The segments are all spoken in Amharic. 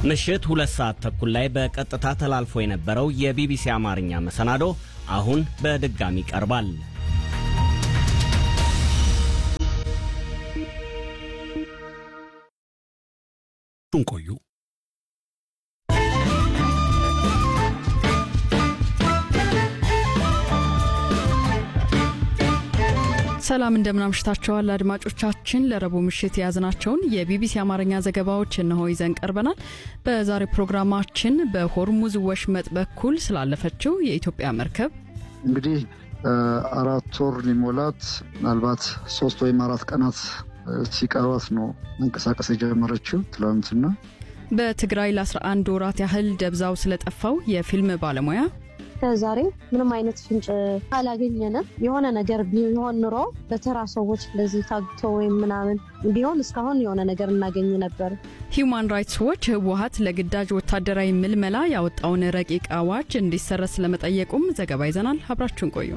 ምሽት ሁለት ሰዓት ተኩል ላይ በቀጥታ ተላልፎ የነበረው የቢቢሲ አማርኛ መሰናዶ አሁን በድጋሚ ቀርባል። ቆዩ። ሰላም እንደምናምሽታችኋል አድማጮቻችን። ለረቡዕ ምሽት የያዝናቸውን የቢቢሲ አማርኛ ዘገባዎች እነሆ ይዘን ቀርበናል። በዛሬ ፕሮግራማችን በሆርሙዝ ወሽመጥ በኩል ስላለፈችው የኢትዮጵያ መርከብ እንግዲህ አራት ወር ሊሞላት ምናልባት ሶስት ወይም አራት ቀናት ሲቀሯት ነው መንቀሳቀስ የጀመረችው ትላንትና። በትግራይ ለ11 ወራት ያህል ደብዛው ስለጠፋው የፊልም ባለሙያ ከዛሬ ምንም አይነት ፍንጭ አላገኘንም። የሆነ ነገር ቢሆን ኑሮ በተራ ሰዎች እንደዚህ ታግቶ ወይም ምናምን ቢሆን እስካሁን የሆነ ነገር እናገኝ ነበር። ሂዩማን ራይትስ ዎች ህወሀት ለግዳጅ ወታደራዊ ምልመላ ያወጣውን ረቂቅ አዋጅ እንዲሰረዝ ስለመጠየቁም ዘገባ ይዘናል። አብራችሁን ቆዩ።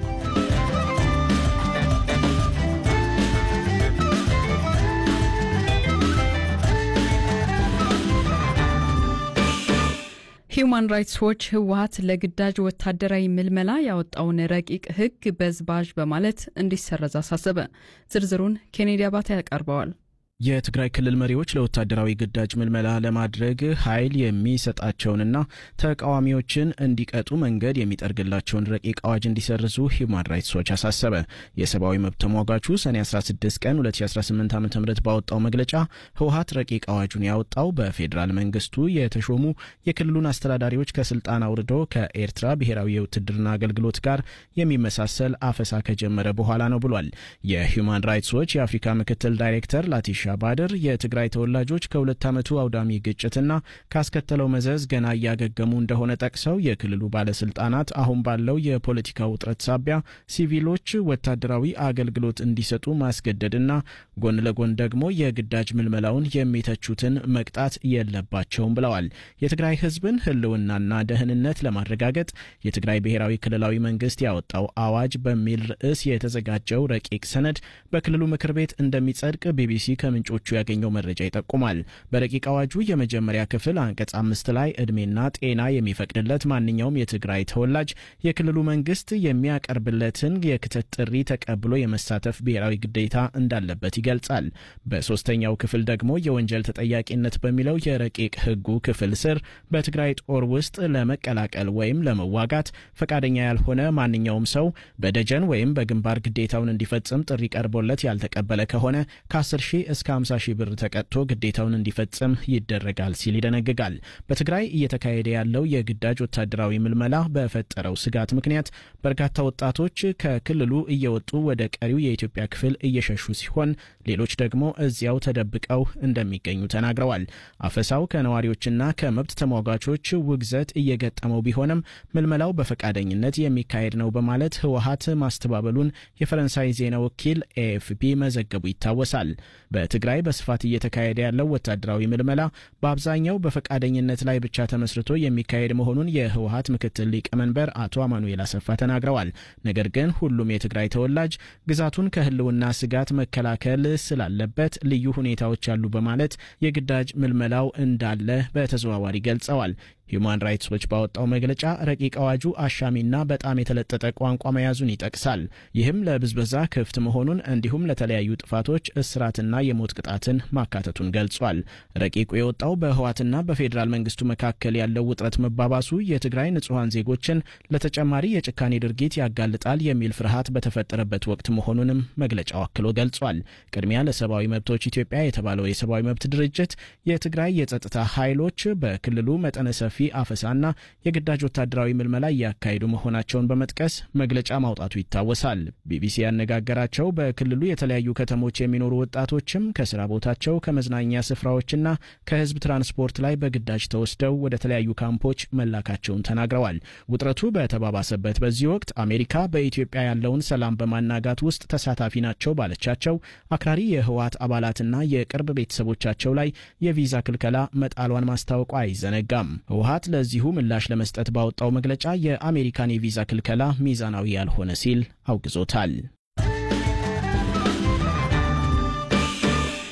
ሂዩማን ራይትስ ዎች ህወሀት ለግዳጅ ወታደራዊ ምልመላ ያወጣውን ረቂቅ ህግ በዝባዥ በማለት እንዲሰረዝ አሳሰበ። ዝርዝሩን ኬኔዲ አባተ ያቀርበዋል። የትግራይ ክልል መሪዎች ለወታደራዊ ግዳጅ ምልመላ ለማድረግ ኃይል የሚሰጣቸውንና ተቃዋሚዎችን እንዲቀጡ መንገድ የሚጠርግላቸውን ረቂቅ አዋጅ እንዲሰርዙ ሂውማን ራይትስ ዎች አሳሰበ። የሰብአዊ መብት ተሟጋቹ ሰኔ 16 ቀን 2018 ዓ ም ባወጣው መግለጫ ህወሀት ረቂቅ አዋጁን ያወጣው በፌዴራል መንግስቱ የተሾሙ የክልሉን አስተዳዳሪዎች ከስልጣን አውርዶ ከኤርትራ ብሔራዊ የውትድርና አገልግሎት ጋር የሚመሳሰል አፈሳ ከጀመረ በኋላ ነው ብሏል። የሂውማን ራይትስ ዎች የአፍሪካ ምክትል ዳይሬክተር ላቲሻ ባድር የትግራይ ተወላጆች ከሁለት ዓመቱ አውዳሚ ግጭትና ካስከተለው መዘዝ ገና እያገገሙ እንደሆነ ጠቅሰው የክልሉ ባለስልጣናት አሁን ባለው የፖለቲካ ውጥረት ሳቢያ ሲቪሎች ወታደራዊ አገልግሎት እንዲሰጡ ማስገደድና ጎን ለጎን ደግሞ የግዳጅ ምልመላውን የሚተቹትን መቅጣት የለባቸውም ብለዋል። የትግራይ ህዝብን ህልውናና ደህንነት ለማረጋገጥ የትግራይ ብሔራዊ ክልላዊ መንግስት ያወጣው አዋጅ በሚል ርዕስ የተዘጋጀው ረቂቅ ሰነድ በክልሉ ምክር ቤት እንደሚጸድቅ ቢቢሲ ከምንጮቹ ያገኘው መረጃ ይጠቁማል። በረቂቅ አዋጁ የመጀመሪያ ክፍል አንቀጽ አምስት ላይ እድሜና ጤና የሚፈቅድለት ማንኛውም የትግራይ ተወላጅ የክልሉ መንግስት የሚያቀርብለትን የክተት ጥሪ ተቀብሎ የመሳተፍ ብሔራዊ ግዴታ እንዳለበት ይገልጻል። በሶስተኛው ክፍል ደግሞ የወንጀል ተጠያቂነት በሚለው የረቂቅ ህጉ ክፍል ስር በትግራይ ጦር ውስጥ ለመቀላቀል ወይም ለመዋጋት ፈቃደኛ ያልሆነ ማንኛውም ሰው በደጀን ወይም በግንባር ግዴታውን እንዲፈጽም ጥሪ ቀርቦለት ያልተቀበለ ከሆነ ከ10 ሺህ እስከ 50 ሺህ ብር ተቀጥቶ ግዴታውን እንዲፈጽም ይደረጋል ሲል ይደነግጋል። በትግራይ እየተካሄደ ያለው የግዳጅ ወታደራዊ ምልመላ በፈጠረው ስጋት ምክንያት በርካታ ወጣቶች ከክልሉ እየወጡ ወደ ቀሪው የኢትዮጵያ ክፍል እየሸሹ ሲሆን፣ ሌሎች ደግሞ እዚያው ተደብቀው እንደሚገኙ ተናግረዋል። አፈሳው ከነዋሪዎችና ከመብት ተሟጋቾች ውግዘት እየገጠመው ቢሆንም ምልመላው በፈቃደኝነት የሚካሄድ ነው በማለት ህወሀት ማስተባበሉን የፈረንሳይ ዜና ወኪል ኤኤፍፒ መዘገቡ ይታወሳል። በትግራይ በስፋት እየተካሄደ ያለው ወታደራዊ ምልመላ በአብዛኛው በፈቃደኝነት ላይ ብቻ ተመስርቶ የሚካሄድ መሆኑን የህወሀት ምክትል ሊቀመንበር አቶ አማኑኤል አሰፋ ተናግረዋል። ነገር ግን ሁሉም የትግራይ ተወላጅ ግዛቱን ከህልውና ስጋት መከላከል ስላለበት ልዩ ሁኔታዎች አሉ በማለት የግዳጅ ምልመላው እንዳለ በተዘዋዋሪ ገልጸዋል። ሂዩማን ራይትስ ዎች ባወጣው መግለጫ ረቂቅ አዋጁ አሻሚና በጣም የተለጠጠ ቋንቋ መያዙን ይጠቅሳል። ይህም ለብዝበዛ ክፍት መሆኑን እንዲሁም ለተለያዩ ጥፋቶች እስራትና የሞት ቅጣትን ማካተቱን ገልጿል። ረቂቁ የወጣው በህዋትና በፌዴራል መንግስቱ መካከል ያለው ውጥረት መባባሱ የትግራይ ንጹሐን ዜጎችን ለተጨማሪ የጭካኔ ድርጊት ያጋልጣል የሚል ፍርሃት በተፈጠረበት ወቅት መሆኑንም መግለጫው አክሎ ገልጿል። ቅድሚያ ለሰብአዊ መብቶች ኢትዮጵያ የተባለው የሰብአዊ መብት ድርጅት የትግራይ የጸጥታ ኃይሎች በክልሉ መጠነ ሰፊ አፈሳና የግዳጅ ወታደራዊ ምልመላ እያካሄዱ መሆናቸውን በመጥቀስ መግለጫ ማውጣቱ ይታወሳል። ቢቢሲ ያነጋገራቸው በክልሉ የተለያዩ ከተሞች የሚኖሩ ወጣቶችም ከስራ ቦታቸው ከመዝናኛ ስፍራዎችና ከህዝብ ትራንስፖርት ላይ በግዳጅ ተወስደው ወደ ተለያዩ ካምፖች መላካቸውን ተናግረዋል። ውጥረቱ በተባባሰበት በዚህ ወቅት አሜሪካ በኢትዮጵያ ያለውን ሰላም በማናጋት ውስጥ ተሳታፊ ናቸው ባለቻቸው አክራሪ የህወሀት አባላትና የቅርብ ቤተሰቦቻቸው ላይ የቪዛ ክልከላ መጣሏን ማስታወቋ አይዘነጋም። ህወሀት ለዚሁ ምላሽ ለመስጠት ባወጣው መግለጫ የአሜሪካን የቪዛ ክልከላ ሚዛናዊ ያልሆነ ሲል አውግዞታል።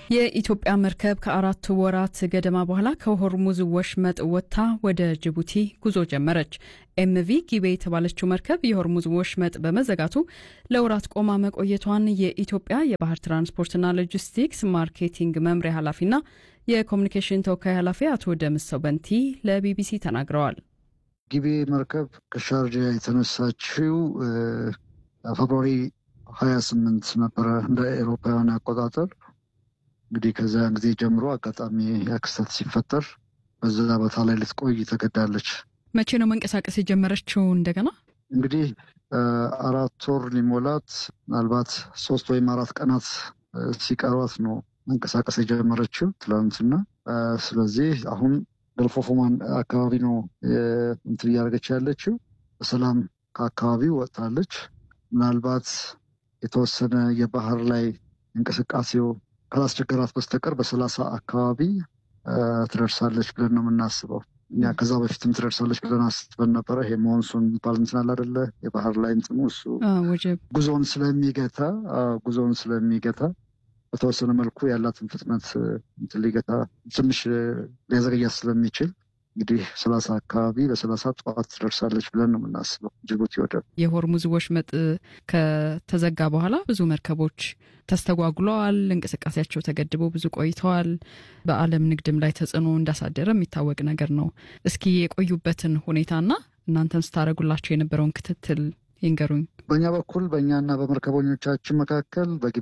የኢትዮጵያ መርከብ ከአራት ወራት ገደማ በኋላ ከሆርሙዝ ወሽመጥ ወጥታ ወደ ጅቡቲ ጉዞ ጀመረች። ኤምቪ ጊቤ የተባለችው መርከብ የሆርሙዝ ወሽመጥ በመዘጋቱ ለወራት ቆማ መቆየቷን የኢትዮጵያ የባህር ትራንስፖርትና ሎጂስቲክስ ማርኬቲንግ መምሪያ ኃላፊና የኮሚኒኬሽን ተወካይ ኃላፊ አቶ ደምሰው በንቲ ለቢቢሲ ተናግረዋል። ጊቤ መርከብ ከሻርጃ የተነሳችው ፌብሩዋሪ ሀያ ስምንት ነበረ እንደ ኤሮፓውያን አቆጣጠር። እንግዲህ ከዚያን ጊዜ ጀምሮ አጋጣሚ ያክስተት ሲፈጠር በዛ ቦታ ላይ ልትቆይ ተገዳለች። መቼ ነው መንቀሳቀስ የጀመረችው? እንደገና እንግዲህ አራት ወር ሊሞላት ምናልባት ሶስት ወይም አራት ቀናት ሲቀሯት ነው መንቀሳቀስ የጀመረችው ትላንትና። ስለዚህ አሁን ገልፍ ኦፍ ኦማን አካባቢ ነው እንትን እያደረገች ያለችው። በሰላም ከአካባቢው ወጥታለች። ምናልባት የተወሰነ የባህር ላይ እንቅስቃሴው ካላስቸገራት በስተቀር በሰላሳ አካባቢ ትደርሳለች ብለን ነው የምናስበው። እኛ ከዛ በፊትም ትደርሳለች ብለን አስበን ነበረ። ይሄ ሞንሱን የሚባል እንትን አለ አይደለ? የባህር ላይ እንትኑ እሱ ጉዞውን ስለሚገታ ጉዞውን ስለሚገታ በተወሰነ መልኩ ያላትን ፍጥነት እንትን ሊገታ ትንሽ ሊያዘገያት ስለሚችል እንግዲህ ሰላሳ አካባቢ በሰላሳ ጠዋት ትደርሳለች ብለን ነው የምናስበው ጅቡቲ ወደብ። የሆርሙዝ ወሽመጥ ከተዘጋ በኋላ ብዙ መርከቦች ተስተጓጉለዋል። እንቅስቃሴያቸው ተገድበው ብዙ ቆይተዋል። በዓለም ንግድም ላይ ተጽዕኖ እንዳሳደረ የሚታወቅ ነገር ነው። እስኪ የቆዩበትን ሁኔታና እናንተም ስታደርጉላቸው የነበረውን ክትትል ይንገሩኝ። በእኛ በኩል በእኛና በመርከበኞቻችን መካከል በጊቤ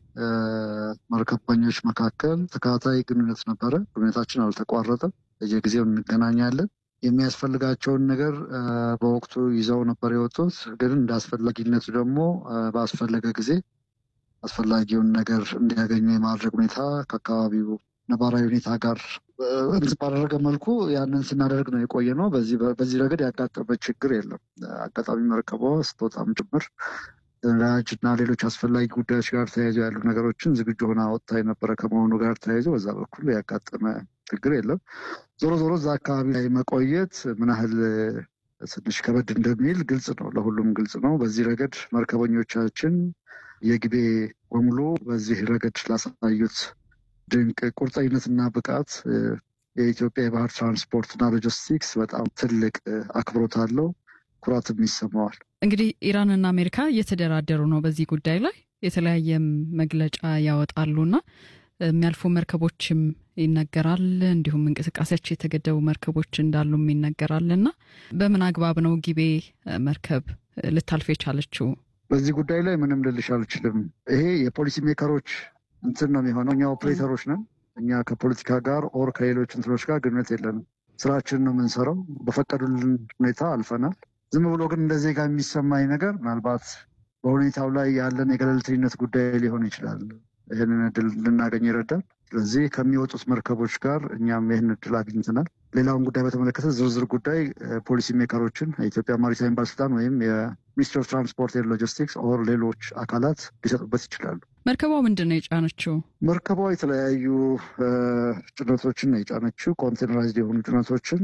መርከበኞች መካከል ተከታታይ ግንኙነት ነበረ። ግንኙነታችን አልተቋረጠም። በየጊዜው እንገናኛለን። የሚያስፈልጋቸውን ነገር በወቅቱ ይዘው ነበር የወጡት። ግን እንደ አስፈላጊነቱ ደግሞ ባስፈለገ ጊዜ አስፈላጊውን ነገር እንዲያገኙ የማድረግ ሁኔታ ከአካባቢው ነባራዊ ሁኔታ ጋር ባደረገ መልኩ ያንን ስናደርግ ነው የቆየ ነው። በዚህ ረገድ ያጋጠመ ችግር የለም። አጋጣሚ መርከቧ ስትወጣም ጭምር ነዳጅ እና ሌሎች አስፈላጊ ጉዳዮች ጋር ተያይዞ ያሉ ነገሮችን ዝግጁ ሆና ወጥታ የነበረ ከመሆኑ ጋር ተያይዞ በዛ በኩል ያጋጠመ ችግር የለም። ዞሮ ዞሮ እዛ አካባቢ ላይ መቆየት ምን ያህል ትንሽ ከበድ እንደሚል ግልጽ ነው፣ ለሁሉም ግልጽ ነው። በዚህ ረገድ መርከበኞቻችን የጊቤ በሙሉ በዚህ ረገድ ላሳዩት ድንቅ ቁርጠኝነትና ብቃት የኢትዮጵያ የባህር ትራንስፖርትና ሎጂስቲክስ በጣም ትልቅ አክብሮት አለው፣ ኩራትም ይሰማዋል። እንግዲህ ኢራንና አሜሪካ እየተደራደሩ ነው በዚህ ጉዳይ ላይ የተለያየም መግለጫ ያወጣሉና የሚያልፉ መርከቦችም ይነገራል። እንዲሁም እንቅስቃሴያቸው የተገደቡ መርከቦች እንዳሉም ይነገራል። እና በምን አግባብ ነው ጊቤ መርከብ ልታልፍ የቻለችው? በዚህ ጉዳይ ላይ ምንም ልልሽ አልችልም። ይሄ የፖሊሲ ሜከሮች እንትን ነው የሚሆነው። እኛ ኦፕሬተሮች ነን። እኛ ከፖለቲካ ጋር ኦር ከሌሎች እንትኖች ጋር ግንኙነት የለንም። ስራችንን ነው የምንሰራው። በፈቀዱልን ሁኔታ አልፈናል። ዝም ብሎ ግን እንደ ዜጋ የሚሰማኝ ነገር ምናልባት በሁኔታው ላይ ያለን የገለልተኝነት ጉዳይ ሊሆን ይችላል። ይህንን እድል ልናገኝ ይረዳል። ስለዚህ ከሚወጡት መርከቦች ጋር እኛም ይህን እድል አግኝተናል። ሌላውን ጉዳይ በተመለከተ ዝርዝር ጉዳይ ፖሊሲ ሜከሮችን የኢትዮጵያ ማሪታይም ባለስልጣን ወይም የሚኒስትሪ ኦፍ ትራንስፖርት ኤንድ ሎጂስቲክስ ኦር ሌሎች አካላት ሊሰጡበት ይችላሉ። መርከቧ ምንድን ነው የጫነችው? መርከቧ የተለያዩ ጭነቶችን ነው የጫነችው። ኮንቴነራይዝድ የሆኑ ጭነቶችን፣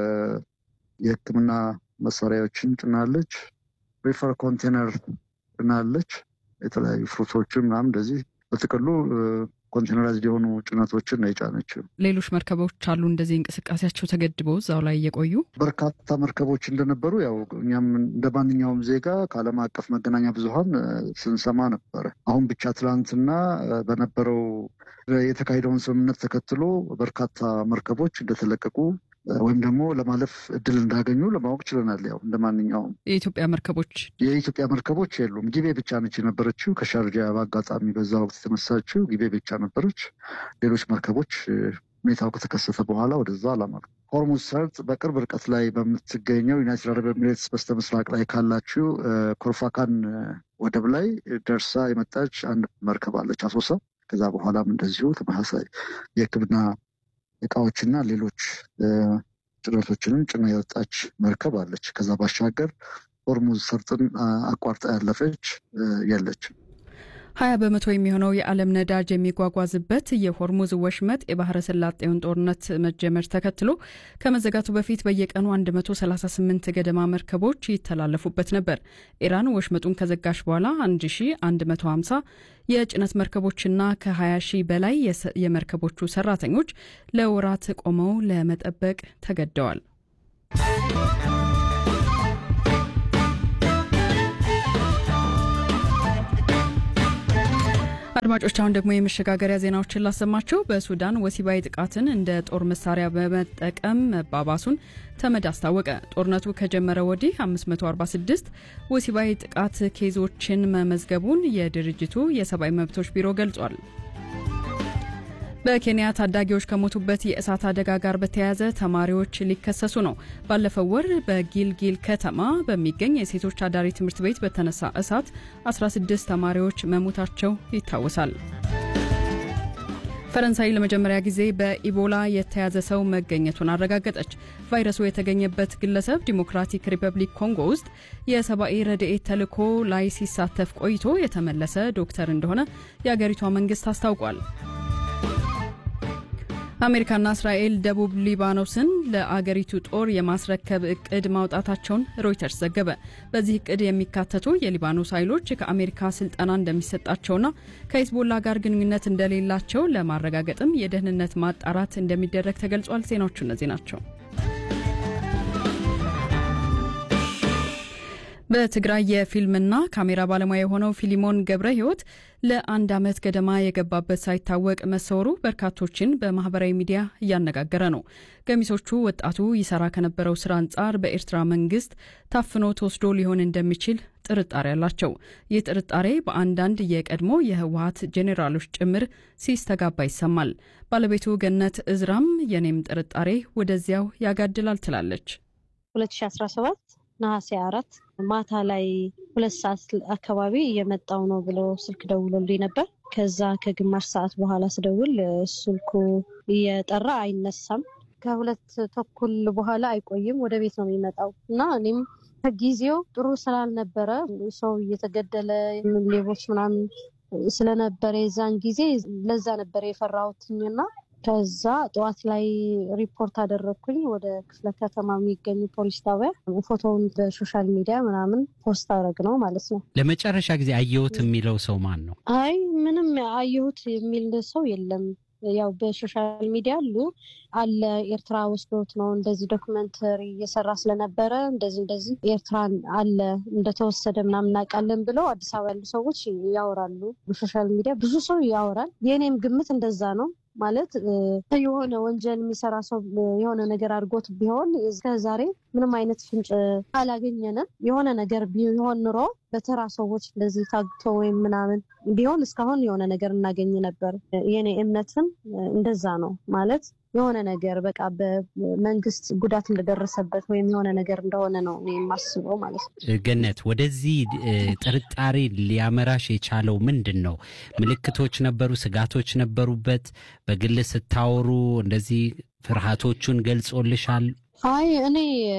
የሕክምና መሳሪያዎችን ጭናለች። ሪፈር ኮንቴነር ጭናለች። የተለያዩ ፍሩቶችን ምናምን እንደዚህ በጥቅሉ ኮንቴነራይዝድ የሆኑ ጭነቶችን ነው የጫነችው። ሌሎች መርከቦች አሉ እንደዚህ እንቅስቃሴያቸው ተገድበው እዛው ላይ እየቆዩ በርካታ መርከቦች እንደነበሩ ያው እኛም እንደ ማንኛውም ዜጋ ከዓለም አቀፍ መገናኛ ብዙኃን ስንሰማ ነበረ። አሁን ብቻ ትላንትና በነበረው የተካሄደውን ስምምነት ተከትሎ በርካታ መርከቦች እንደተለቀቁ ወይም ደግሞ ለማለፍ እድል እንዳገኙ ለማወቅ ችለናል። ያው እንደ ማንኛውም የኢትዮጵያ መርከቦች የኢትዮጵያ መርከቦች የሉም። ጊቤ ብቻ ነች የነበረችው። ከሻርጃ በአጋጣሚ በዛ ወቅት የተነሳችው ጊቤ ብቻ ነበረች። ሌሎች መርከቦች ሁኔታው ከተከሰተ በኋላ ወደዛ አላመሩ። ሆርሙዝ ሰርጥ በቅርብ ርቀት ላይ በምትገኘው ዩናይትድ አረብ ኤሚሬትስ በስተ ምስራቅ ላይ ካላችው ኮርፋካን ወደብ ላይ ደርሳ የመጣች አንድ መርከብ አለች አሶሳ። ከዛ በኋላም እንደዚሁ ተመሳሳይ የሕክምና እቃዎችና ሌሎች ጭነቶችንም ጭና የወጣች መርከብ አለች። ከዛ ባሻገር ሆርሙዝ ሰርጥን አቋርጣ ያለፈች የለችም። ሀያ በመቶ የሚሆነው የዓለም ነዳጅ የሚጓጓዝበት የሆርሙዝ ወሽመጥ የባህረ ሰላጤውን ጦርነት መጀመር ተከትሎ ከመዘጋቱ በፊት በየቀኑ 138 ገደማ መርከቦች ይተላለፉበት ነበር። ኢራን ወሽመጡን ከዘጋሽ በኋላ 1150 የጭነት መርከቦችና ከ20 ሺህ በላይ የመርከቦቹ ሰራተኞች ለወራት ቆመው ለመጠበቅ ተገደዋል። አድማጮች አሁን ደግሞ የመሸጋገሪያ ዜናዎችን ላሰማቸው። በሱዳን ወሲባዊ ጥቃትን እንደ ጦር መሳሪያ በመጠቀም መባባሱን ተመድ አስታወቀ። ጦርነቱ ከጀመረ ወዲህ 546 ወሲባዊ ጥቃት ኬዞችን መመዝገቡን የድርጅቱ የሰብአዊ መብቶች ቢሮ ገልጿል። በኬንያ ታዳጊዎች ከሞቱበት የእሳት አደጋ ጋር በተያያዘ ተማሪዎች ሊከሰሱ ነው። ባለፈው ወር በጊልጊል ከተማ በሚገኝ የሴቶች አዳሪ ትምህርት ቤት በተነሳ እሳት 16 ተማሪዎች መሞታቸው ይታወሳል። ፈረንሳይ ለመጀመሪያ ጊዜ በኢቦላ የተያዘ ሰው መገኘቱን አረጋገጠች። ቫይረሱ የተገኘበት ግለሰብ ዲሞክራቲክ ሪፐብሊክ ኮንጎ ውስጥ የሰብአዊ ረድኤት ተልዕኮ ላይ ሲሳተፍ ቆይቶ የተመለሰ ዶክተር እንደሆነ የአገሪቷ መንግስት አስታውቋል። አሜሪካና እስራኤል ደቡብ ሊባኖስን ለአገሪቱ ጦር የማስረከብ እቅድ ማውጣታቸውን ሮይተርስ ዘገበ። በዚህ እቅድ የሚካተቱ የሊባኖስ ኃይሎች ከአሜሪካ ስልጠና እንደሚሰጣቸውና ከሂዝቦላ ጋር ግንኙነት እንደሌላቸው ለማረጋገጥም የደህንነት ማጣራት እንደሚደረግ ተገልጿል። ዜናዎቹ እነዚህ ናቸው። በትግራይ የፊልምና ካሜራ ባለሙያ የሆነው ፊሊሞን ገብረ ሕይወት ለአንድ ዓመት ገደማ የገባበት ሳይታወቅ መሰወሩ በርካቶችን በማህበራዊ ሚዲያ እያነጋገረ ነው። ገሚሶቹ ወጣቱ ይሰራ ከነበረው ስራ አንጻር በኤርትራ መንግስት ታፍኖ ተወስዶ ሊሆን እንደሚችል ጥርጣሬ አላቸው። ይህ ጥርጣሬ በአንዳንድ የቀድሞ የህወሀት ጄኔራሎች ጭምር ሲስተጋባ ይሰማል። ባለቤቱ ገነት እዝራም የኔም ጥርጣሬ ወደዚያው ያጋድላል ትላለች። 2017 ነሐሴ አራት ማታ ላይ ሁለት ሰዓት አካባቢ እየመጣው ነው ብሎ ስልክ ደውሎልኝ ነበር። ከዛ ከግማሽ ሰዓት በኋላ ስደውል ስልኩ እየጠራ አይነሳም። ከሁለት ተኩል በኋላ አይቆይም ወደ ቤት ነው የሚመጣው እና እኔም ከጊዜው ጥሩ ስላልነበረ ሰው እየተገደለ ሌቦች ምናምን ስለነበረ የዛን ጊዜ ለዛ ነበር የፈራሁትኝና ከዛ ጠዋት ላይ ሪፖርት አደረግኩኝ ወደ ክፍለ ከተማ የሚገኙ ፖሊስ ጣቢያ። ፎቶውን በሶሻል ሚዲያ ምናምን ፖስት አደረግ ነው ማለት ነው። ለመጨረሻ ጊዜ አየሁት የሚለው ሰው ማን ነው? አይ ምንም አየሁት የሚል ሰው የለም። ያው በሶሻል ሚዲያ አሉ አለ ኤርትራ ወስዶት ነው እንደዚህ ዶክመንተሪ እየሰራ ስለነበረ እንደዚህ እንደዚህ ኤርትራን አለ እንደተወሰደ ምናምን እናውቃለን ብለው አዲስ አበባ ያሉ ሰዎች ያወራሉ። በሶሻል ሚዲያ ብዙ ሰው ያወራል። የእኔም ግምት እንደዛ ነው። ማለት የሆነ ወንጀል የሚሰራ ሰው የሆነ ነገር አድርጎት ቢሆን እስከዛሬ ምንም አይነት ፍንጭ አላገኘንም። የሆነ ነገር ቢሆን ኑሮ በተራ ሰዎች እንደዚህ ታግቶ ወይም ምናምን ቢሆን እስካሁን የሆነ ነገር እናገኝ ነበር። የኔ እምነትም እንደዛ ነው። ማለት የሆነ ነገር በቃ በመንግስት ጉዳት እንደደረሰበት ወይም የሆነ ነገር እንደሆነ ነው የማስበው ማለት ነው። ገነት፣ ወደዚህ ጥርጣሬ ሊያመራሽ የቻለው ምንድን ነው? ምልክቶች ነበሩ? ስጋቶች ነበሩበት? በግል ስታወሩ እንደዚህ ፍርሃቶቹን ገልጾልሻል? አይ እኔ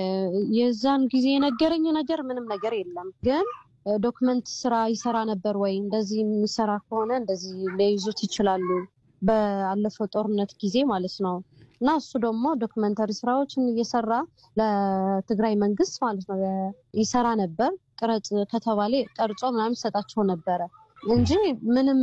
የዛን ጊዜ የነገረኝ ነገር ምንም ነገር የለም ግን ዶክመንት ስራ ይሰራ ነበር ወይ? እንደዚህ የሚሰራ ከሆነ እንደዚህ ሊይዙት ይችላሉ። በአለፈው ጦርነት ጊዜ ማለት ነው። እና እሱ ደግሞ ዶክመንተሪ ስራዎችን እየሰራ ለትግራይ መንግስት ማለት ነው ይሰራ ነበር። ቅረጽ ከተባለ ቀርጾ ምናምን ይሰጣቸው ነበረ እንጂ ምንም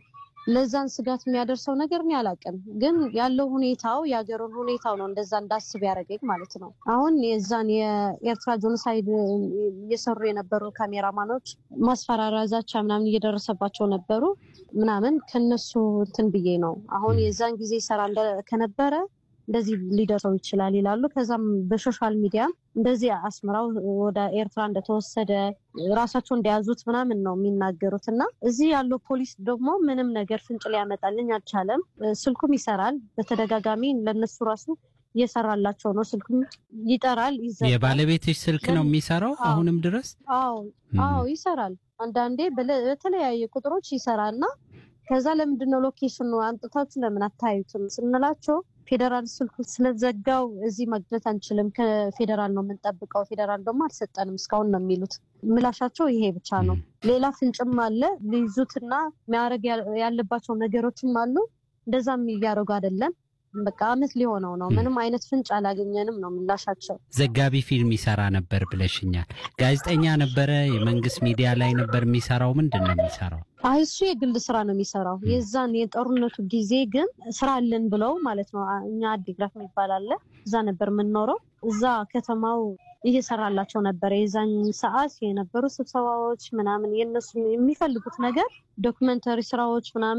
ለዛን ስጋት የሚያደርሰው ነገር እኔ አላውቅም። ግን ያለው ሁኔታው የሀገሩን ሁኔታው ነው እንደዛ እንዳስብ ያደረገኝ ማለት ነው። አሁን የዛን የኤርትራ ጆኖሳይድ እየሰሩ የነበሩ ካሜራማኖች ማስፈራሪያ፣ ዛቻ ምናምን እየደረሰባቸው ነበሩ ምናምን ከነሱ እንትን ብዬ ነው አሁን የዛን ጊዜ ይሰራ ከነበረ እንደዚህ ሊደርሰው ይችላል ይላሉ። ከዛም በሶሻል ሚዲያ እንደዚህ አስመራው ወደ ኤርትራ እንደተወሰደ ራሳቸው እንደያዙት ምናምን ነው የሚናገሩት። እና እዚህ ያለው ፖሊስ ደግሞ ምንም ነገር ፍንጭ ሊያመጣልኝ አልቻለም። ስልኩም ይሰራል በተደጋጋሚ ለነሱ ራሱ እየሰራላቸው ነው። ስልኩም ይጠራል፣ ይዘጋል። የባለቤትሽ ስልክ ነው የሚሰራው አሁንም ድረስ? አዎ አዎ ይሰራል። አንዳንዴ በተለያየ ቁጥሮች ይሰራል እና ከዛ ለምንድነው ሎኬሽኑ አምጥታችሁ ለምን አታዩትም ስንላቸው ፌዴራል ስልኩ ስለዘጋው እዚህ ማግኘት አንችልም፣ ከፌዴራል ነው የምንጠብቀው፣ ፌዴራል ደግሞ አልሰጠንም እስካሁን ነው የሚሉት። ምላሻቸው ይሄ ብቻ ነው። ሌላ ፍንጭም አለ ሊይዙትና የሚያደርግ ያለባቸው ነገሮችም አሉ። እንደዛም እያደረጉ አይደለም። በቃ አመት ሊሆነው ነው። ምንም አይነት ፍንጭ አላገኘንም ነው ምላሻቸው። ዘጋቢ ፊልም ይሰራ ነበር ብለሽኛል። ጋዜጠኛ ነበረ? የመንግስት ሚዲያ ላይ ነበር የሚሰራው? ምንድን ነው የሚሰራው? አይ እሱ የግል ስራ ነው የሚሰራው። የዛን የጦርነቱ ጊዜ ግን ስራ አለን ብለው ማለት ነው። እኛ አዲግራት የሚባል አለ፣ እዛ ነበር የምንኖረው። እዛ ከተማው እየሰራላቸው ነበር። የዛን ሰዓት የነበሩ ስብሰባዎች ምናምን የነሱ የሚፈልጉት ነገር ዶክመንተሪ ስራዎች ምናምን